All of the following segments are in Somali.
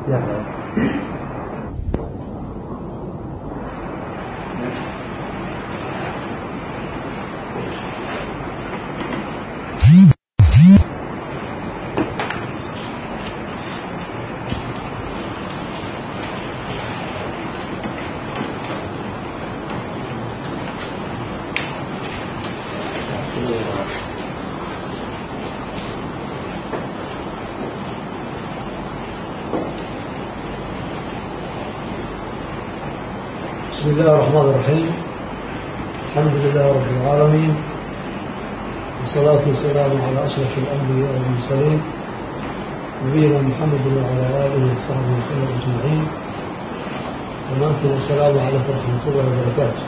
بسم الله الرحمن الرحيم الحمد لله رب العالمين والصلاة والسلام على أشرف الأنبياء والمرسلين نبينا محمد وعلى آله وصحبه وسلم أجمعين ومانتم السلام عليكم ورحمة الله وبركاته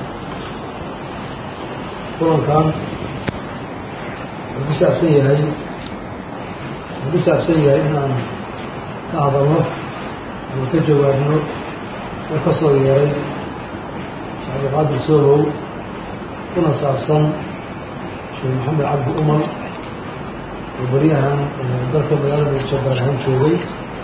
kulan kan wuxuu ku saabsan yahay wuxuu ku saabsan yahay inaan ka hadalno ama ka jawaabno oo ka soo yeeray cabdiqaadir soolow kuna saabsan sheekh maxamed cabdi umar oo beryahan dalka magaalada muqdisho gaar ahaan joogay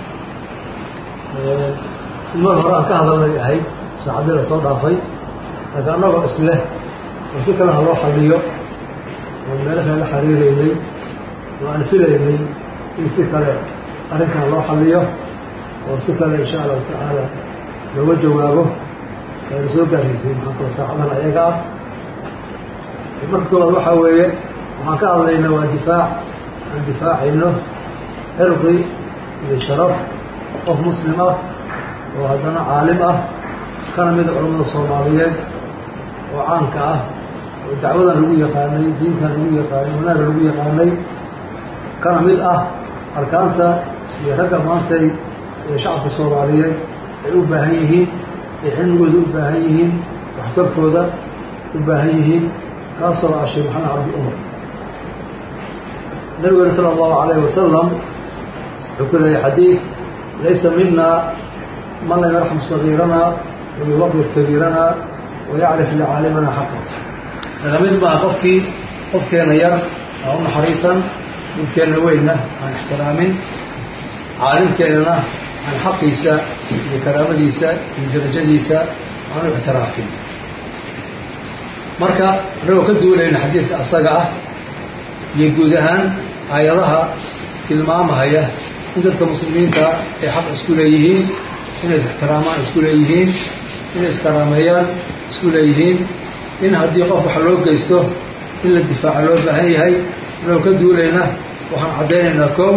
mar hore aan ka hadalnay ahayd saacadii la soo dhaafay laakiin annagoo isleh oo si kale ha loo xaliyo oo meelo kale la xariireynay oo aan filaynay in si kale arrinkan loo xaliyo oo si kale insha allahu tacaala looga jawaabo ayna soo gaarsiisay maxaanku saacadan ayaga ah marka koowaad waxaa weeye waxaan ka hadlaynaa waa difaac aan difaacayno cirqi iyo sharaf qof muslim ah oo haddana caalim ah kana mida culamada soomaaliyeed oo caanka ah oo dacwadan lagu yaqaanay diintan lagu yaqaanay wanaaga lagu yaqaanay kana mid ah arkaanta iyo ragga maantay ee shacabka soomaaliyeed ay u baahan yihiin ay cilmigooda u baahan yihiin waxtarkooda u baahan yihiin kaasoo ah sheekh maxamed cabdi umar nabigeena sala allahu alayhi wasalam wuxuu ku leeyahy xadiid laysa mina man lam yarxam sagiirana wayuwaqir kabiirana wayacrif licaalimana xaqa naga mid maaha qofkii qofkeena yar aa u naxariisan midkeenna weynna aan ixtiraamin caalimkeennana aan xaqiisa iyo karaamadiisa iyo darajadiisa aan u ictiraafin marka annagoo ka duulayna xadiidka asaga ah iyo guud ahaan aayadaha tilmaamahaya in dadka muslimiinta ay xaq isku leeyihiin inay is-ixtiraamaan isku leeyihiin inay iskaraameeyaan isku leeyihiin in haddii qof wax loo geysto in la difaaco loo baahan yahay annagoo ka duulayna waxaan caddaynaynaa kow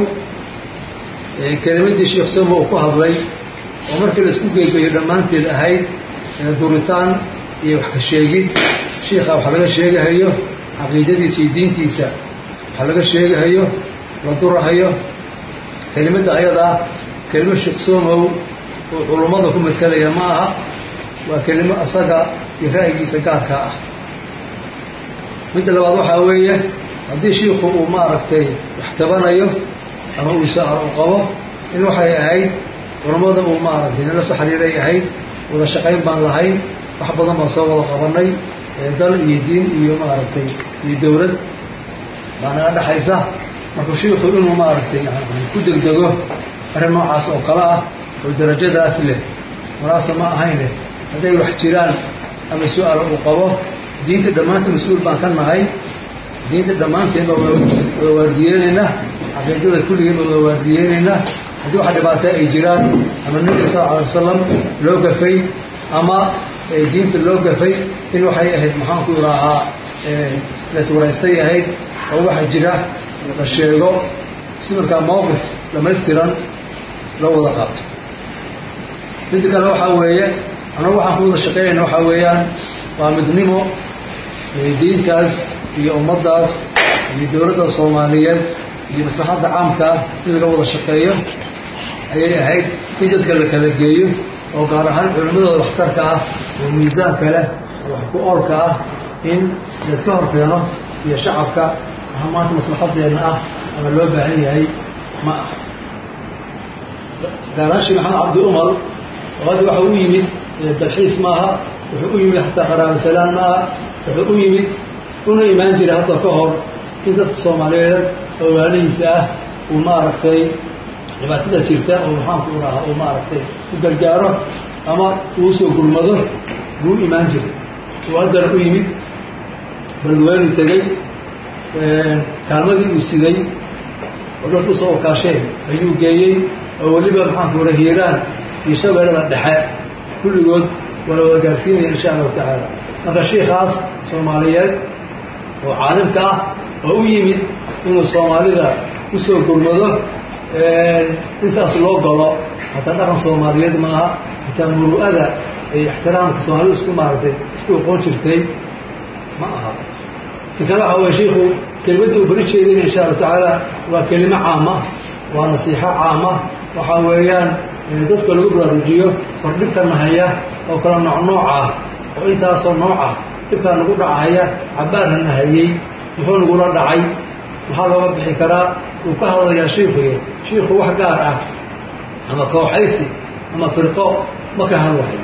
kelimadii sheekh somo uu ku hadlay oo markii la isku geygayo dhammaanteed ahayd duritaan iyo wax ka sheegid shiikha waxa laga sheegahayo caqiidadiisa iyo diintiisa waxa laga sheegahayo la durahayo kelimadda ayadaa kelimo sheekh somow oo culummada ku matalaya ma aha waa kelimo asaga iyo ra'yigiisa gaarkaa ah midda labaad waxaa weeye haddii shiikhu uu maaragtay wax tabanayo ama uu isaar u qabo in waxay ahayd culammada uu maaragtay nala soo xiriiray ahayd wada shaqayn baan lahayn wax badan baan soo wada qabanay dal iyo diin iyo maaragtay iyo dowlad baa naga dhexaysa marka shiikhu inuu maaragtay ku degdego arrin noocaas oo kale ah oo darajadaas leh walaasa ma ahayne hadday wax jiraan ama su-aal uu qabo diinta dhammaanta mas-uul baan ka nahay diinta dhammaanteen baa wada waardiyeynayna caqiidada kulligeen baa wada waardiyeynayna haddii waxa dhibaato ay jiraan ama nabiga sal alay wasalam loo gafay ama diinta loo gafay in waxay ahayd maxaanku idaahaa laiswaraystay ahayd oo waxa jira la sheego si markaa mawqif dhamaystiran loo wada qaato midda kale waxaa weeye annagu waxaan ku wada shaqeynayna waxaa weeyaan waa midnimo diintaas iyo ummaddaas iyo dowladda soomaaliyeed iyo maslaxadda caamkaa in laga wada shaqeeyo ayay ahayd in dadka la kala geeyo oo gaar ahaan culimmadooda waxtarka ah oo miisaanka leh oo wax ku oolka ah in layska horkeeno iyo shacabka waxa maanta maslaxadeenna ah ama loo baahan yahay ma ah gaaraashi maxamed cabdi umar oo hadda waxa u yimid dalxiis maaha wuxuu u yimid xataa qaraabasalaan maaha wuxuu u yimid una imaan jiray hadda ka hor in dadka soomaaliyeed oo waalihiisa ah uu maaragtay dhibaatada jirta oo maxaanku urahaa uu maaragtay u gargaaro ama uu soo gurmado buu imaan jiray uu haddana u yimid balweenu tegey kaalmadii uu siday oo dadku soo wakaasheen ayuu geeyey oo weliba maxaanku ura hiiraan iyo shabeellada dhexe kulligood waa la wada gaarsiinaya insha allahu tacaala marka shiikaas soomaaliyeed oo caalimka ah oo u yimid inuu soomaalida usoo gurmado intaas loo galo hataa dhaqan soomaaliyeed maaha hataa muru'ada ay ixtiraamka soomaalida isku maaragtay isku oqoon jirtay ma aha inkana waxa weye shiiku kelimadda uu bari jeedin insha allahu tacaala waa kelimo caama waa nasiixo caama waxaa weeyaan dadka lagu baraarujiyo hor dhibkana haya oo kala nooc nooc ah oo intaasoo nooc ah dhibkaa nagu dhacahaya cabaarana hayey muxuu nagula dhacay maxaa looga bixi karaa uu ka hadlayaa shiikuy shiiku wax gaar ah ama kooxaysi ama firqo ma ka hadlahayo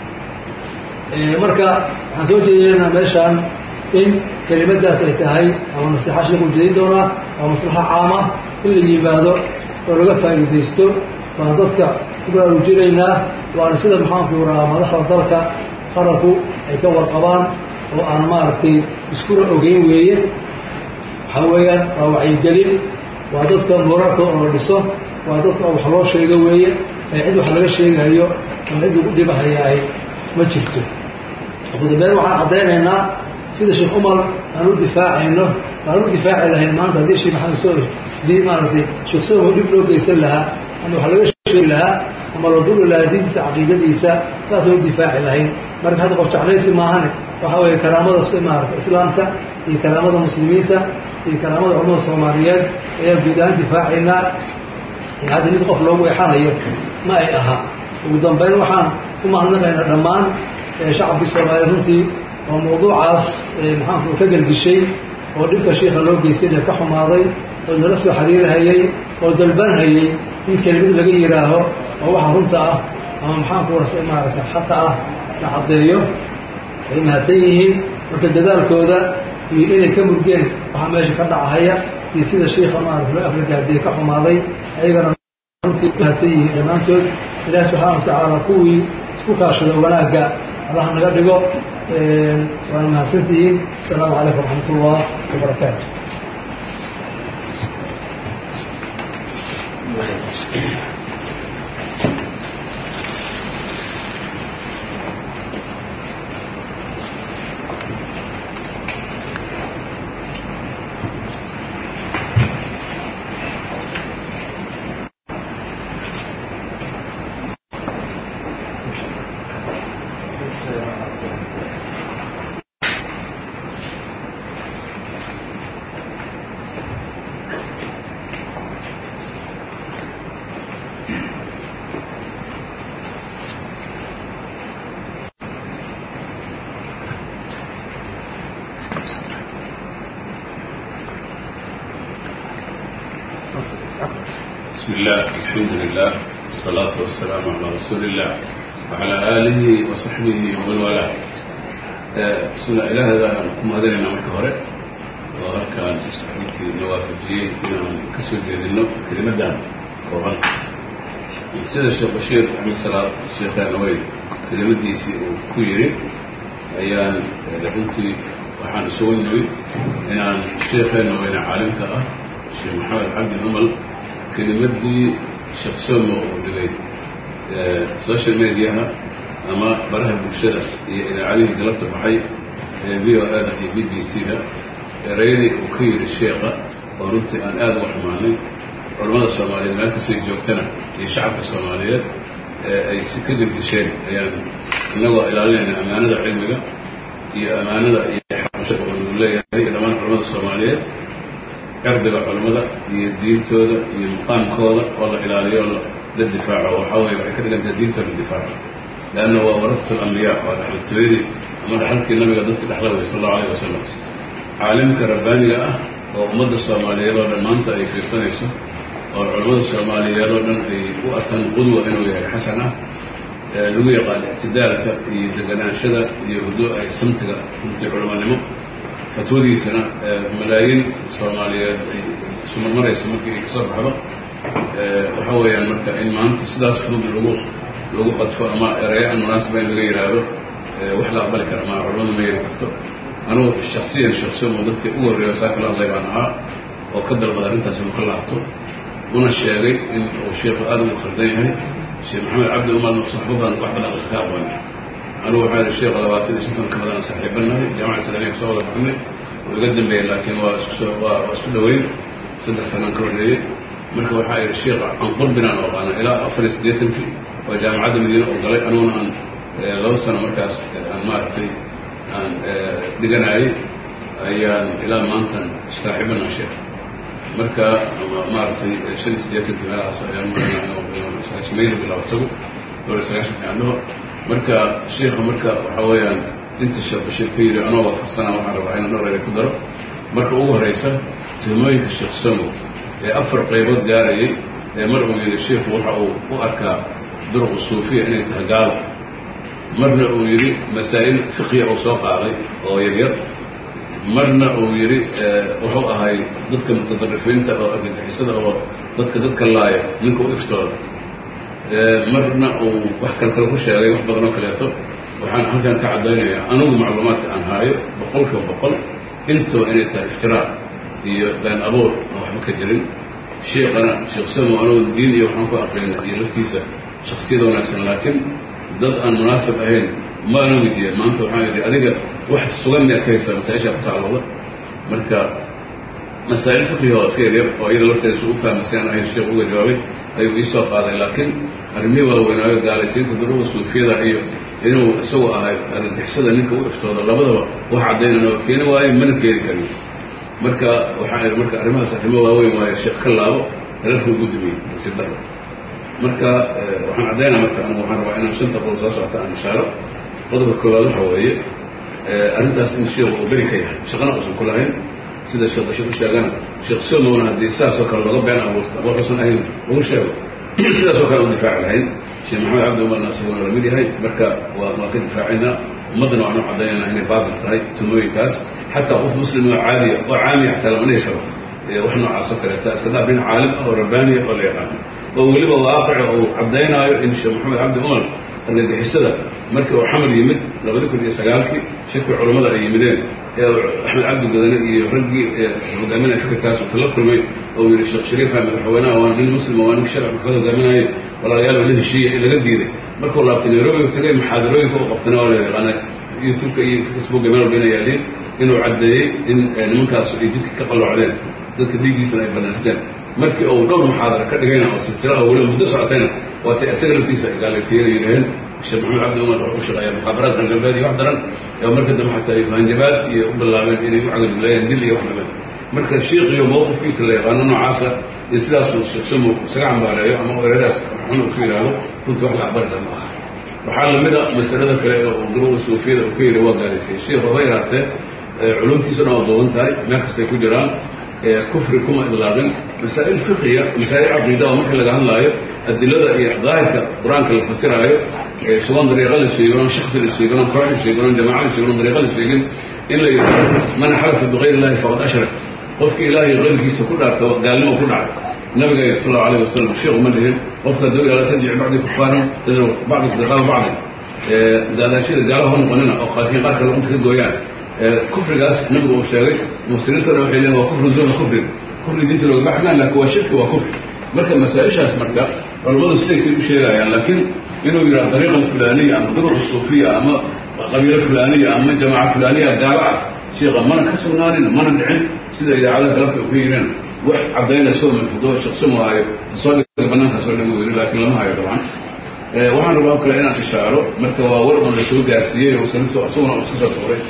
marka waxaan soo jeedinaynaa meeshaan in kelimadaas ay tahay ama nasiixa shiiku jeedin doonaa waa maslaxa caama in la yimaado oo laga faa'iidaysto waan dadka ku baraarujinaynaa waana sida maxaanku rahaa madaxda dalka qaranku ay ka warqabaan oo aan maaragtay iskuna ogeyn weeye waxaa weeyaan waa wacyigelin waa dadka morarka oo la dhiso waa dadka wax loo sheego weeye ee cid wax laga sheegayo ama cid lagu dhibahayaay ma jirto ugu dambeyn waxaan caddaynaynaa sida sheekh umar aan u difaacayno aan u difaaci lahayn maanta haddii sheekh maxamed soo hadii maaragtay sheekh somo dhib loo geysan lahaa ama wax laga sheegi lahaa ama la duli lahaa diintiisa caqiidadiisa saasaan u difaaci lahayn marka hadda qof jeclaysi maahane waxaa weeye karaamada maarata islaamka iyo karaamada muslimiinta iyo karaamada culamada soomaaliyeed ayaan guud ahaan difaacaynaa hadda mid qof loogu exanayo ma ay ahaa ugu dambeyn waxaan ku mahadnaqaynaa dhammaan shacabkii soomaaliyeed runtii oo mawduucaas maxaanku ka gelgishay oo dhibka shiika loo geystayna ka xumaaday oo nala soo xiriirhayey oo dalbanhayey in kelimad laga yidhaaho oo waxa runta ah ama maxaanku warsa maarata xaqa ah la caddeeyo ay mahadsan yihiin marka dadaalkooda iyo inay ka murgeen waxaa meesha ka dhacahaya iyo sida shiika maarata loo afrigaadiye ka xumaaday ayagana runtii mahadsan yihiin dhammaantood ilaah subxaana wa tacaala kuwii isku kaashada wanaagga allaha naga dhigo waana mahadsantihiin asalaamu calaykum waraxmat ullah wabarakaatu بسم الله الحمد لله والصلاة والسلام على رسول الله وعلى آله وصحبه ومن والاه بسم الله إله هذا كم هذا لنا مركة هراء وهل كان أنت نوافجي إنه كسر جديدنا كلمة دان كوهن سيد الشيخ بشير عمل صلاة الشيخ نووي كلمة ديسي وكويري أيان لكنتي waxaan isugu nimid inaan sheekheena weyne caalimka ah sheekh maxamed cabdi umal kelimadii sheekh somo uu dhigay social mediaha ama baraha bulshada iyo idaacadihii galabta baxay ee v o ada iyo b b c da erayadii uu ka yidhi sheekha oo runtii aan aada uga xumaanay culammada soomaaliyeed meel kastay joogtana iyo shacabka soomaaliyeed ay si ka gelgisheen ayaan innagoo ilaalinayna ammaanada cilmiga iyo ammaanada iyo xabashada oo nagu leeyahay iyo dhammaan culamada soomaaliyeed cirdiga culammada iyo diintooda iyo muqaamkooda oo la ilaaliyo oo la difaaco waxaa weye waxay ka dhigantahay diintoo la difaaco leanna waa warasat alambiyaa waa dhaxaltooyadii ama dhaxalkii nabiga dadka dhexla wey sal allahu alayh wasalam caalimka rabbaaniga ah oo ummadda soomaaliyeed oo dhan maanta ay fiirsanayso oo culammada soomaaliyeed oo dhan ay u arkaan qudwa inuu yahay xasan ah lagu yaqaan ictidaalka iyo deganaanshada iyo huduuca iyo samtiga runtii culamanimo fatwadiisana malaayiin soomaaliyeed ay isu marmarayso markii ay kasoo baxdo waxa weeyaan marka in maanta sidaas fudud lagu lagu qadfo ama ereyo aan munaasaba in laga yidhaahdo wax la aqbali kara ma culamadu ma yeeli karto anugu shaksiyan shaksiyomo dadkii ugu horreeya saa kala hadlay baan ahaa oo ka dalbada arrintaas inuu ka laabto una sheegay in uu sheikhu aada ugu khaldan yahay sheekh maxamed cabdi umarna saxbo badan wax badan usan ka aqoonin anugu waxaa yihi sheekha labaatan iyo shan sana ka badan saaxiibanahay jaamaca islaamiya kasoo wada baxnay oo iga dambeeyey laakiin waa isku soo waa waa isku dhaweyn saddex sanaan ka horreeyey marka waxaa yihi sheekha aan qurbinaan oqaana ilaa afar iyo siddeetankii oo jaamacadda madiine oo galay anuguna aan laba sano markaas aan maaragtay aan dhiganaayey ayaan ilaa maantan saaxiibana sheekh marka maaragtay shan iyo siddeetankii meelahaas ayaan mayl bilaab isagu dhowr iyo sagaashanki aan dhaho marka sheikha marka waxaa weeyaan inta sheekh bashiir ka yidhi anoo waafaqsanaa waxaan rabaa inaan dhowr ere ku daro marka ugu horraysa tuhmooyinka sheekh samow ee afar qaybood gaarayay ee mar uu yidhi sheikhu waxa uu u arkaa duruqu suufiya inay tahay gaalo marna uu yidhi masaa'il fiqhiya uu soo qaaday oo yaryar marna uu yidhi wuxuu ahay dadka mutadarifiinta oo argagixisada oo dadka dadka laaya ninka u iftooda marna uu wax kal kale ku sheegay wax badan oo kaleeto waxaan halkan ka caddaynayaa anugu macluumaadka aan haayo boqolkiiba boqol intaba inay tahay iftiraac iyo been abuur aan waxba ka jirin sheikana sheekh samo anugu diin iyo waxaan ku aqrina iyo laftiisa shaksiyada wanaagsan laakiin dad aan munaasib ahayn maana weydiiyeen maanta waxaan yidhi adiga wax sugan miyaad ka haysaa masaa-ishaa ku tacalooda marka masaa'il fiqhiga waa iska yaryar oo iyada lafteeda su u fahmay si aan ahayn sheekh uga jawaabay ayuu iisoo qaaday laakiin arrimihii waaweynaayo gaalaysiinta duruga suufiyada iyo inuu isagu ahay argagixisada ninka u iftooda labadaba wax caddaynana oo keeni waayo mana keeni karin marka waxaan idhi marka arrimahaas arrimo waaweyn waayo sheekh ka laabo reerkuu gudumiyey nasiib darro marka waxaan caddaynaa marka anigu waxaan rabaa inaan shanta qodob soo socota aan ishaaro qodobka koowaad waxa weeye arrintaas in sheekhu uu beri ka yahay shaqana uusan ku lahayn sida sheekh bashir u sheegana sheekh somowna haddii saasoo kale laga been abuurta waxuusan ahayn lagu sheego sidaasoo kale u difaaci lahayn sheekh maxamed cabdi umarna isaguna lamid yahay marka waa waan ka difaacaynaa ummaddana waxaan u caddaynayna inay baatil tahay tumooyinkaas xataa qof muslim oo caadiya oo caamiya xataa lama dhihi karo wax noocaas oo kaleeta iska daaf nin caalim ah oo rabbaaniya oo la yaqaano oo weliba waaqica uu caddaynaayo in sheekh maxamed cabdi umar argagixisada markii uu xamar yimid labadi kun iyo sagaalkii shirkii culammada ay yimideen ee axmed cabdi gadane iyo raggii hogaaminaya fikirkaas uu tala kulmay oo yidhi sheekh shariifa madaxweynaha waa nin muslima waa ninka sharci maxkamad hogaaminayay walaalayaal la heshiiya in laga diiday markuu laabtay nairobi u tagay muxaadarooyinka u qabtana waa la yaqaana youtubeka iyo facebooka meel walba inay yaaliin inuu caddeeyey in nimankaas ay jidka ka qalloocdeen dadka dhiiggiisana ay banaysteen markii uu dhowr muxaadara ka dhigayna oo silsila oo weliba muddo socotayna waatay isaga laftiisa gaalaysiiyeen yidhaheen sheekh maxamed cabdi umar wuxuu u shaqeeyaa mukhaabaraad galgalbeed iyo wax daran oo marka dambe xataa ay hanjabaad iyo u bilaabeen inay u cagadileeyeen dil iyo wax lamid marka shiikiyo mowqifkiisa la yaqaano noocaasa iyo sidaasuu sheekh samo isaga cambaareeyo ama eradaas maxamed uu ku yidhaahdo runtii wax la aqbalisa ma aha waxaa lamid a masalada kale oo duruga suufiyada uu ka yidhi waa gaalaysiyey sheikh haba yaraatee culumtiisana waa duuban tahay meel kastay ku jiraan kufri kuma idlaaqin masaa'il fiqiya masaa'il caqiida oo marka laga hadlaayo adilada iyo daahirka qur-aanka la fasiraayo shuban dariiqa la sheegin oon shaksi la sheegin oon koox la sheegin oon jamaaca la sheegin oon dariiqa la sheegin in la yidhahdo man xalafa bikayr illahi faqad ashrak qofka ilaahay qayrkiisa ku dhaarta gaalnimo ku dhacay nabiga sal allahu alayh wasalam sheekhu ma dhihin qofka duu ilaa tadjic bacdi kufaaran bacdi riqaaba bacdi daadaashada gaalaha noqonina oo qaarkiin qaar kale unta ka gooyaan kufrigaas nabigu uu sheegay mufsiriintooda waxay leeyihin waa kufrun duuna kufrin kufri diinta looga baxmaan laakiin waa shirki waa kufri marka masaa-ishaas marka culammadu siday kay u sheegayaan laakiin inuu yidhaha dariiqa fulaniya ama duruqa suufiya ama qabiilo fulaniya ama jamaaca fulaniya gaalo ah sheekha mana ka sugnaanin mana dhicin sida idaacadaha galabta u ka yireen wax caddaynayso manfudo shaqsamo hayo soo dhiga banaankaas oo dhan weli laakiin lama hayo dabcan waxaan rabaa kale inaan ishaaro marka waa war un la soo gaarsiiyey oo isaguna uu iska soo tuuray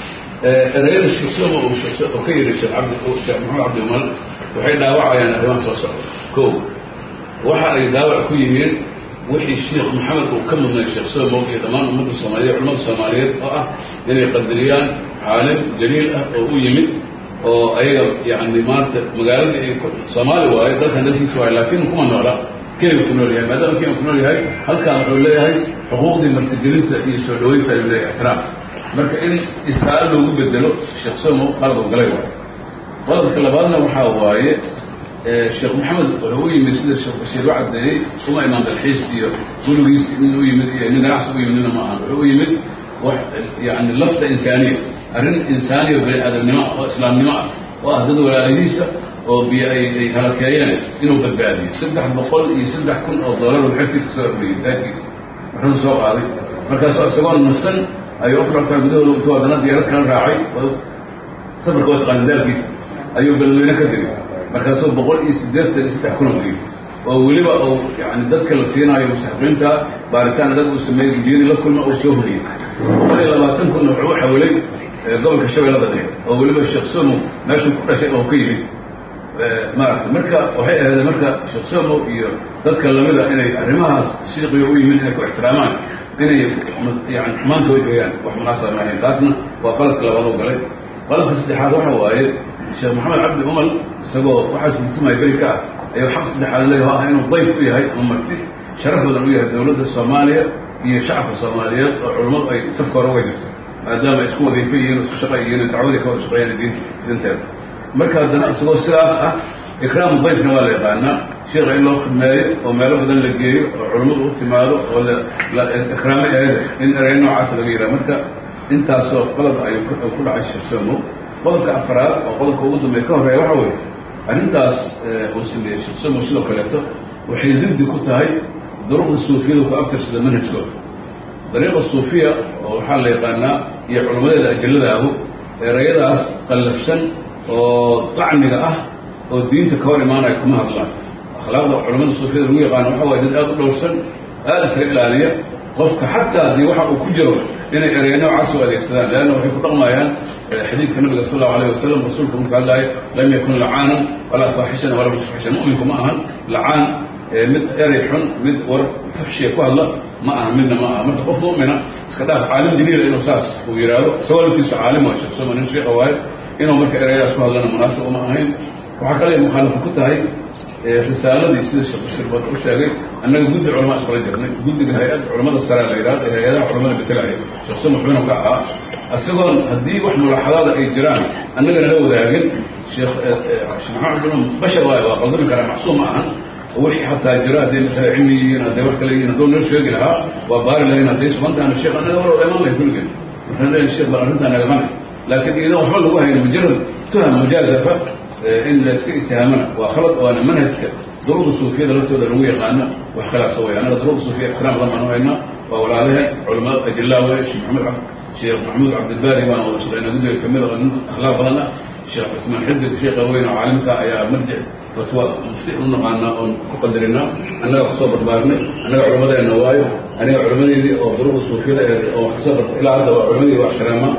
erayada sheeksoma oo ka yidhi sheekh cabdi sheekh maxamed cabdi umal waxay dhaawacayaan arrimaha soo socda ko waxa ay dhaawac ku yihiin wixii sheekh maxamed uu ka mudnay sheekh somow iyo dhammaan ummadda soomaaliyeed culamada soomaaliyeed oo ah inay qadariyaan caalim jaliil ah oo u yimid oo ayaga yani maanta magaaladii ay soomaali waayo dalkan dalkiisa waayo laakiin kuma noola kenya ku nool yahay maadaama kenya ku nool yahay halkan wuxuu leeyahay xuquuqdii martigelinta iyo soo dhaweynta ayuu leeyahay ixtiraam marka in israa'iil loogu bedelo sheekh somo qalad oo galay waayo qodobka labaadna waxaa waaye sheekh maxamed wuxuu u yimid sida sheekh bashiir u caddeeyey uma imaan dalxiis iyo gurigiis nin u yimid iyo nin ganacsi u yimidna ma ahan wuxuu u yimid wax yani lafta insaaniya arrin insaaniya bani aadamnimo oo islaamnimo ah oo ah dad walaalihiisa oo biyo ay ay halakeeyeen inuu badbaadiyo saddex boqol iyo saddex kun oo doolar oo xertiisa kasoo abriyey taagkiisa wuxuu soo qaaday markaasoo isagoo nasan ayuu afartan gudahooda intuu haddana diyaarad kala raacay safarka waa taqaana daalkiisa ayuu beledweyne ka digay markaasuu boqol iyo siddeetan iyo saddex kun oo digay oo weliba uu yani dadka la siinaayo mustaxiqiinta baaritaan adag uu sameeyey gudiyadii la kulma uu soo horiyey boqol iyo labaatan kunna wuxuu u xawilay gobolka shabeellada dhexe oo weliba sheekh somo meeshuu ku dhashay oo ka yimid maarata marka waxay ahaydeen marka sheekh somo iyo dadka lamida inay arrimahaas shiiqiga u yimid inay ku ixtiraamaan inay yani xumaanta way geeyaan wax munaasaba ma ahayn taasna waa qaladka labaadoo galay qaladka saddexaad waxa waaye sheekh maxamed cabdi umal isagoo waxaas mutumaya beri ka ah ayuu xaq saddexaad leeyaho ah inuu dayf u yahay ama marti sharaf badan u yahay dowladda soomaaliya iyo shacabka soomaaliyeed oo culummadu ay safka hore uga jirto maadaama ay isku wadiifa yihiin isku shaqa yihiin dacwadii ka wada shaqeeyaan diinta dinteeda marka haddana isagoo sidaas ah ikraamu dayfna waa la yaqaanaa sheekha in loo khidmeeyo oo meelo badan la geeyo oo culummadu u timaado oo la ikraamo eeda in erey noocaas laga yidhaha marka intaasoo qodob ayuu ku dhacay sheekh somo qodobka afraad oo qodobka ugu dambeeya ka horreeya waxa weeye arrintaas uu sameeyey sheekh somo sidoo kaleeto waxay diddi ku tahay duruqda suufiyada ku abtirsada manhajkooda dariiqa suufiya oo waxaa la yaqaanaa iyo culammadeeda ajalladaahu erayadaas qallafsan oo dacmiga ah oo diinta ka hor imaanaya kuma hadlaan akhlaaqda culammada suufiyada lagu yaqaano waxa waye dad aada u dhowrsan aada iska ilaaliya qofka xataa haddii waxa uu ku jiro inay ereya noocaas u adeegsadaan leanna waxay ku dhaqmayaan xadiidka nabiga sal allahu alayh wasalam rasuulka marka hadlaaya lam yakun lacaanan walaa faaxishan walaa musfaxishan mu'minku ma ahan lacaan mid erey xun mid war fuxshiya ku hadla ma aha midna ma aha marka qof mu'mina iska dhaaf caalim diniila inuu saas uu yidhaahdo isagoo laftiisu caalim waa sheekh soma nin sheekha waaye inuu marka ereyadaas ku hadlana munaasib uma ahayn waxaa kale mukhaalafo ku tahay risaaladii sida sheekh bashir baka u sheegay annaga guddi culamaa iskula jirnay guddiga hay-ad culamada sare la yidhahdo ee hay-adaha culamada betelaya sheekh soma xubinu ka ahaa isagoon haddii wax mulaxadaada ay jiraan annagana la wadaagin sheekh sheekh maxamed bin bashar waaye waa qaldami karaa macsuum ma ahan wixii xataa jira hadday masale cilmi yihiin hadday wax kale yihiin hadduu noo sheegi lahaa waa baari lahayn hadday sugantaana sheekh annaga war imaan lahay kulligeen waxaan leeyahay sheekh bal arrintaa naga qani laakiin iidan waxba lagu hayno mujarad tuham mujaazafa in la iska itihaamana waa khalad waana manhajka duruqda suufiyada laftooda lagu yaqaano wax khilaafsa way annaga duruqda suufiya ixtiraam badan baan u haynaa waa walaalaheen culamada ajillaa wey sheekh maxamed sheekh maxamuud cabdilbaari waan wada shaqeynaa guddiga kamid oo nin akhlaaq badan ah sheekh cismaan xidig sheekha weyn oo caalimka ayaa marjic fatwa mufti u naqaanaa oon ku qadarinaa annaga kusoo barbaarnay annaga culammadeenna waayo aniga culammadeedii oo duruqda suufiyada oo wax kasoo barta ilaa hadda waa culammadii waa ixtiraama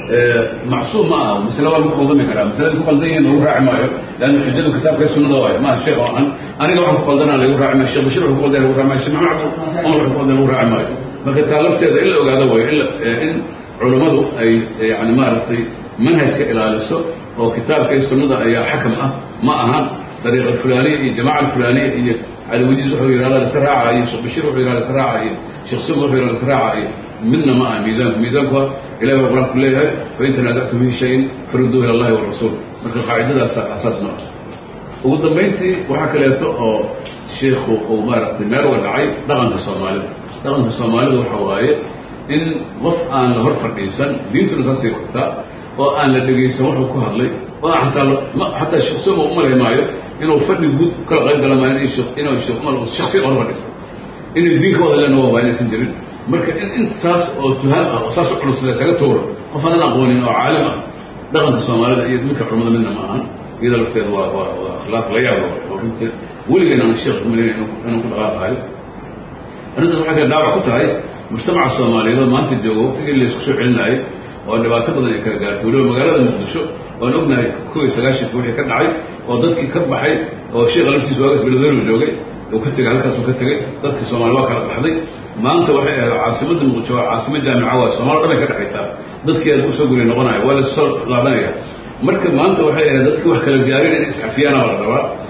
macsuum ma aha masle waa lagu qaldami karaa masaladii ku qaldan yihiin lagu raaci maayo leanna xujadu kitaabka sunnada waayo maaha sheekh oo an aniga waxaan ku qaldanaa lagu raaci maayo sheekh bashir wuxuu ku qaldan lagu raaci maayo sheekh maxamed cumar wuxuu ku qaldan lagu raaci maayo marka taa lafteeda in la ogaado waayo in in culummadu ay yani maaragtay manhajka ilaaliso oo kitaabka iyo sunnada ayaa xakam ah ma ahan dariiqa fulaniya iyo jamaca alfulaniya iyo caliwajiis wuxuu yidhahdaa laiska raacayo sheekh bashir wuxuu yidhahda laiska raacayo sheekh sum wuxuu yidhahda laiska raacayo midna ma aha miisaanku miisaanku ilahi baa qur-aanku leeyahay fain tanaasactum fi shayin farudduu ila allahi warasuul marka qaacidadaas asaas ma ah ugu dambayntii waxaa kaleeto oo sheikhu uu maaragtay meel uga dhacay dhaqanka soomaalida dhaqanka soomaalida waxa waaye in qof aan la hor fadhiisan diintuna saasay qabtaa oo aan la dhegaysan wuxuu ku hadlay oo ataa xataa sheekh soma u malay maayo inuu fadhi guud kala qayb gala maayo inuu sheekh umar shaksiyan hor fadhiista inay diin ka wada leena waa inaysan jirin marka in intaas oo tuhaan ah oo saas u culus laysaga tuuro qof aanan aqoonin oo caalim ah dhaqanka soomaalida iyo midka culamada midna ma ahan iyada lafteeda waa waa waa akhlaaq la yaab oo runtii weligeena aan sheekh kumalin inuu ku dhaqaaqayo arrintaas waxay kale dhaawac ku tahay mujtamaca soomaaliyeed oo maanta jooga waqtigii laysku soo celinayay oo dhibaato badan ay kala gaartay weliba magaalada muqdisho oan ognahay kow iyo sagaashanka wixii ka dhacay oo dadkii ka baxay oo sheekha laftiisa waagas beledweynu joogay uu ka tegay halkaasuu ka tegey dadkii soomaali waa kala baxday maanta waxay ahayd caasimadda muqdisho waa caasimo jaamica waa soomali dhan bay ka dhexaysaa dadkii aad usoo guri noqonaya waa lasoo laabanaya marka maanta waxay ahayd dadkii wax kala gaarin inay isxafiyaana la rabaa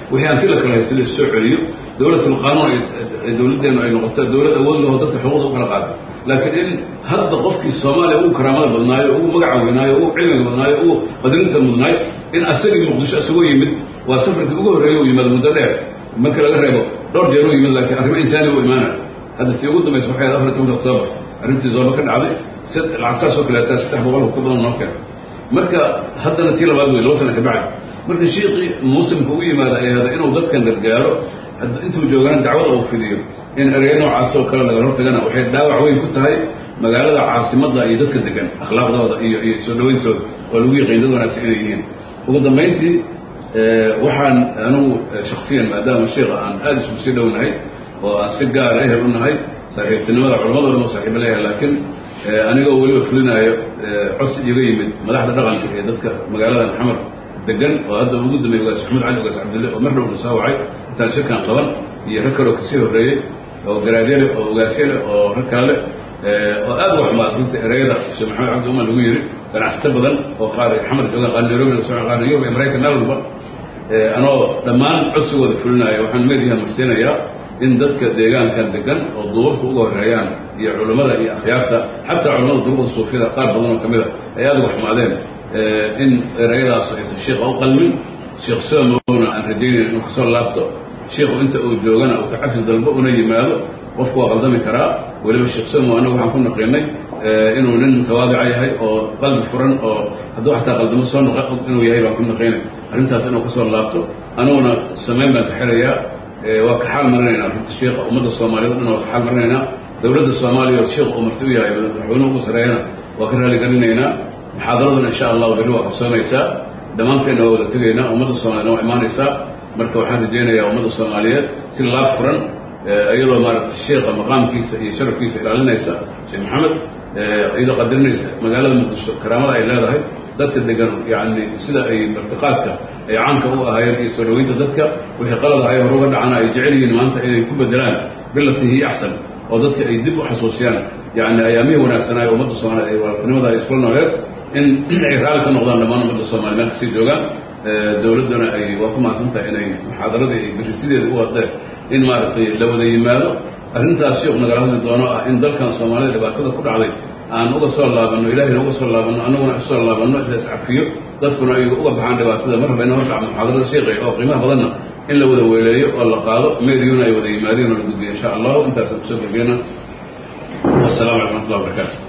wixii hanti la kala haysta la soo celiyo dowlatul qaanuun ay dowladdeenu ay noqoto dowlad awood laho dadka xuquuqda u kala qaado laakiin in hadda qofkii soomaaliya ugu karaamada badnaayo ugu magaca weynaayo ugu cilmiga badnaayo ugu qadarinta mudnaayo in asagii muqdisho isagoo yimid waa safarkii ugu horreeya u yimaado muddo dheer marka laga reebo dhowr jeer u yimid laakiin arrimo insaani u imaanaya hadda tii ugu dambaysa waxay ahayd afar tobanka oktoobar arrintii zooba ka dhacday lacag saas oo kaleetaa saddex boqol ka badan noo keen marka haddana tii labaad wey laba sana ka bacdi marka shiiqii muslimka u yimaada ay ahda inuu dadkan gargaaro intuu joogana dacwada uu fidiyo in ereyo noocaas oo kale laga hortagana waxay dhaawac weyn ku tahay magaalada caasimadda iyo dadka degan akhlaaqdooda iyo iyo soo dhawayntooda oo lagu yaqiin dad wanaagsan inay yihiin ugu dambayntii waxaan anugu shaksiyan maadaama sheikha aan aada isku sii dhownahay oo aan si gaara ehel u nahay saaxiibtinimada culamado dhan oo saaxiiba leeyahay laakiin anigoo weliba fulinaayo codsi iga yimid madaxda dhaqanka ee dadka magaalada maxamed degan oo hadda ugu dambeeyey ugaas maxamed cali ugaas cabdille oo mar dhow na soo wacay intaan shirkan qaban iyo rag kaloo kasii horreeyey oo garaadyale oo ogaasyale oo rag kale oo aad u xumaad runta ereyada sheekh maxamed cabdi umar lagu yidhi ganacsato badan oo qaar xamar joogaan qaar nairobi qaar new york iyo maraykan meel walba anoo dhammaan codsigooda fulinaayo waxaan meediyaha marsiinayaa in dadka deegaankan degan oo duubabka uga horreeyaan iyo culammada iyo akhyaarta xataa culamada duubada suufiyada qaar badan oo ka mid a ay aad uga xumaadeen in ereyadaas aysan shiikha u qalmin sheekh soomowna aan rajaynayn inuu kasoo laabto shiikhu inta uu joogana uu ka cafis dalbo una yimaado qofku waa qaldami karaa weliba sheekh somow annagu waxaan ku naqiinay inuu nin tawaadica yahay oo qalbi furan oo hadduu xataa qaldamo soo noqo inuu yahay baan ku naqiinay arrintaas inuu kasoo laabto aniguna samayn baan ka xirayaa waa ka xaal marinaynaa runta shiikha ummadda soomaaliyeed o dhan waa ka xaal marinaynaa dowladda soomaaliya oo shiikhu uu marti u yahay madaxweynuhu ugu sareeyana waa ka raaligelinaynaa muxaadaraduna insha allahu berri waa qabsoonaysaa dhammaanteenna waa wada tegaynaa ummadda soomaaliyedna waa imaanaysaa marka waxaan rajaynayaa ummadda soomaaliyeed si laab furan iyadoo maaragtay sheikha maqaamkiisa iyo sharafkiisa ilaalinaysa sheekh maxamed iyadoo qadarinaysa magaalada muqdisho karaamada ay leedahay dadka degan yacni sida ay martiqaadka ay caamka u ahaayeen iyo soo dhaweynta dadka wixii qalad ahay hore uga dhacana ay jecel yihiin maanta inay ku bedelaan bilatii hiya axsan oo dadka ay dib u xasuusiyaan yacni ayaamihii wanaagsanaayo ummadda soomaaliyeed ay walaaltinimada ay iskula nooleed in ay raalli ka noqdaan dhammaan ummadda soomaliya meel kasii joogaan dowladduna ay waa ku mahadsan tahay inay muxaadaradii ay berisideeda u wadeen in maaragtay la wada yimaado arrintaas sheekhu nagala hadli doono ah in dalkan soomaalida dhibaatada ku dhacday aan uga soo laabanno ilahayna uga soo laabanno annaguna isoo laabanno la iscafiyo dadkuna ay uga baxaan dhibaatada mar raba ina hordhac muxaadarada sheekhay oo qiimaha badanna in la wada weeleeyo oo la qaado meediyuna ay wada yimaadeen oo la gudbiyo insha allahu intaasaan kusoo gabgeyna wasalaamu calaykum raxmatullah wabarakatu